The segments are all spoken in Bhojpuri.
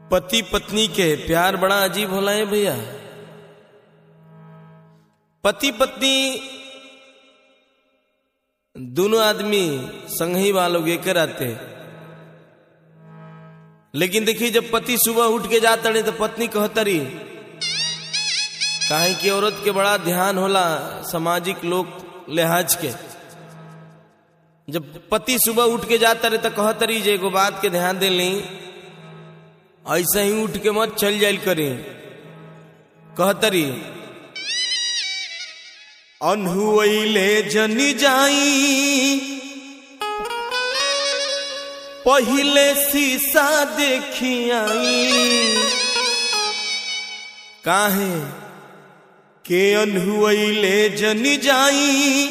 पति पत्नी के प्यार बड़ा अजीब होला है भैया पति पत्नी दोनों आदमी संग ही वालों के कराते लेकिन देखिए जब पति सुबह उठ के जाता रहे तो पत्नी कहतरी काहे कि औरत के बड़ा ध्यान होला सामाजिक लोग लिहाज के जब पति सुबह उठ के जाता रहे तो कहतरी जे एगो बात के ध्यान दे ली ऐसे ही उठ के मत चल जाइल करी कहतरी अनहुले जनी जाई पहिले शीशा देखी आई काहे के अनहुले जनी जाई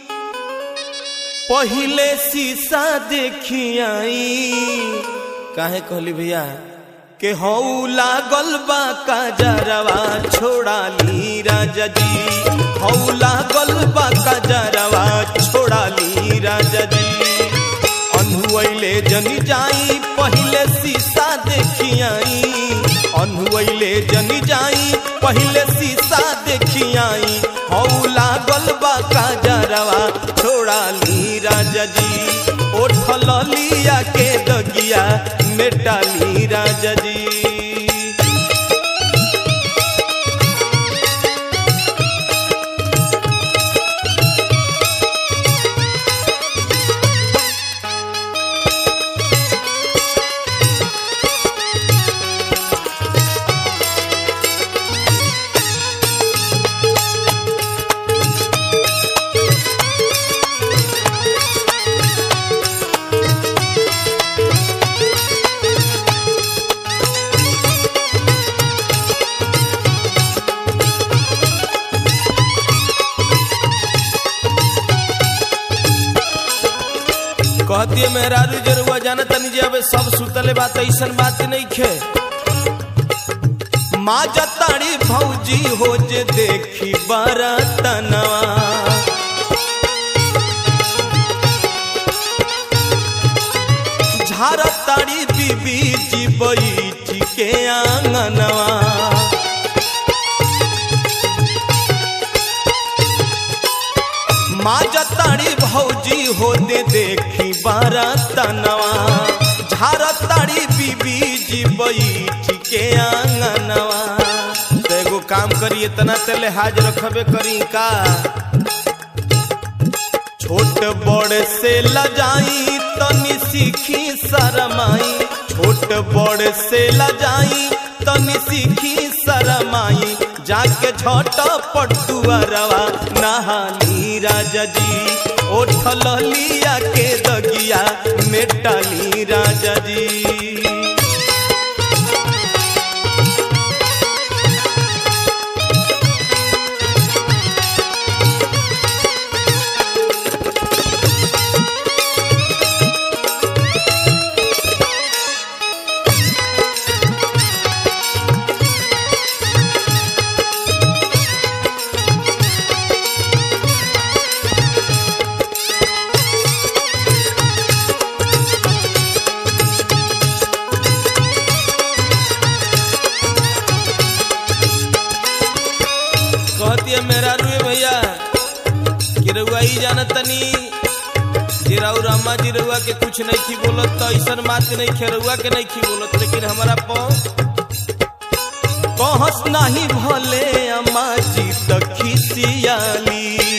पहिले शीशा देखी आई काहे कहली भैया के हऊ लागल बा काजरवा छोड़ा ली राजा जी हऊ लागल बा काजरवा छोड़ा ली राजा जी अनहुले जनी जाई पहिले शीशा देखी आई अनहुले जनी जाई पहिले शीशा देखी आई हऊ लागल बा काजरवा छोड़ा ली राजा जी ओठल लिया के दगिया मेटाली राजा जी कहती मेहरारू जरुआ जाना तनी जे अब सब सुतले बात ऐसन बात नहीं खे माँ जताड़ी भौजी हो जे देखी बरतनवा झारताड़ी बीबी जी बैठ के आंगनवा माँ जताड़ी भौजी होते देखी बरतनवा झारताड़ी बीबी जी बैठ के आंगनवा तो एगो काम करी इतना ते लिहाज रखबे करी का छोट बड़ से लजाई तनी सीखी शरमाई छोट बड़ से लजाई तनी सीखी शरमाई जाके झट पटुअरवा नहाली राजा जी ओठल लिया के दगिया मेटाली राजा जी कहती है मेरा रुए भैया कि रउआ ही जाना तनी जे राउर अम्मा जी रउआ के कुछ नहीं खी बोलत तो ऐसा बात नहीं खे रउआ के नहीं खी बोलत लेकिन हमारा पौ कहस नहीं भले अम्मा जी तो खिसियाली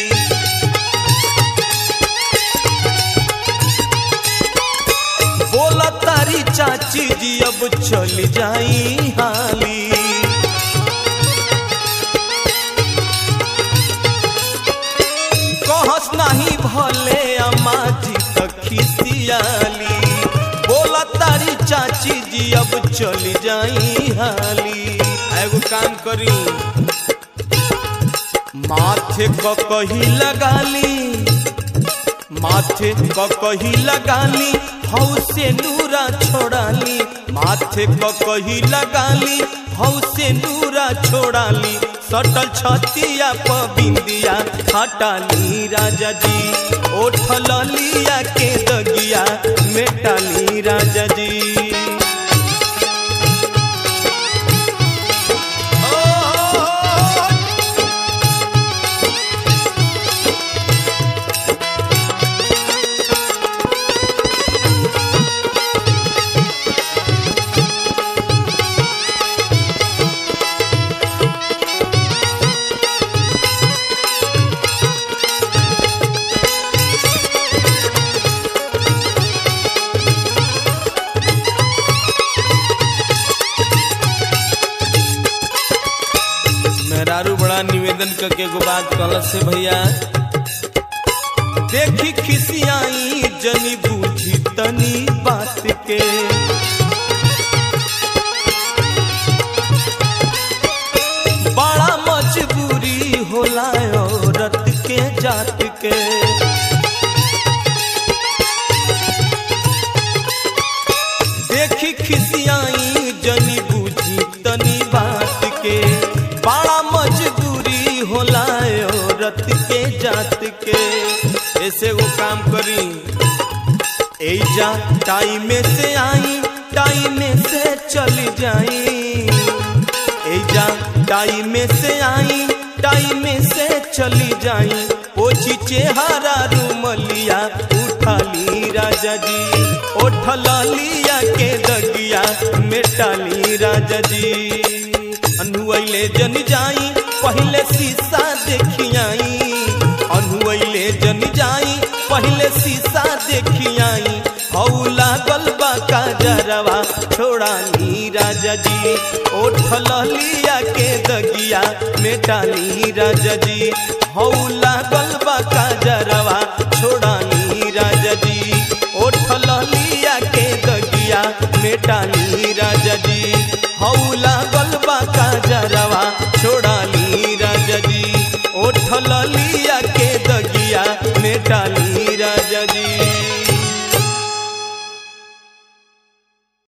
बोला तारी चाची जी अब चल जाई हाली कहस नहीं भले अम्मा जी तक खिसियाली बोला तारी चाची जी अब चल जाई हाली एगो काम करी माथे क कही लगाली माथे क कही लगाली हौ से नूरा छोड़ाली माथे क कही लगाली हौ से नूरा छोड़ाली सटल छतिया प बिंदिया हटाली राजा जी ओठल लिया के दगिया मेटाली राजा जी बड़ा निवेदन करके एगो बात कहल से भैया देखी खिसियाई जनी बूझी तनी बात के बड़ा मजबूरी होला औरत के जात के देखी खिसियाई जनी बूझी तनी बात के बड़ा मजबूरी होला औरत के जात के ऐसे वो काम करी एजा टाइम से आई टाइम से चली जाई एजा टाइम से आई टाइम से चली जाई ओछी चेहरा रूमलिया उठाली राजा जी ओठल लिया के दगिया मेटाली राजा जी अनुले जन जाई पहले शीशा देखियाई अनुले जन जाई पहले शीशा देखियाई हऊ लागल बा काजरवा छोड़ाली राजा जी ओठल लिया के दगिया मेटाली राजा जी हऊ लागल बा काजरवा छोड़ाली राजा जी ओठल लिया के दगिया मेटाली राजा जी हऊ लागल बा काजरवा छोड़ाली राजा जी ओठल लिया के दगिया मेटाली राजा जी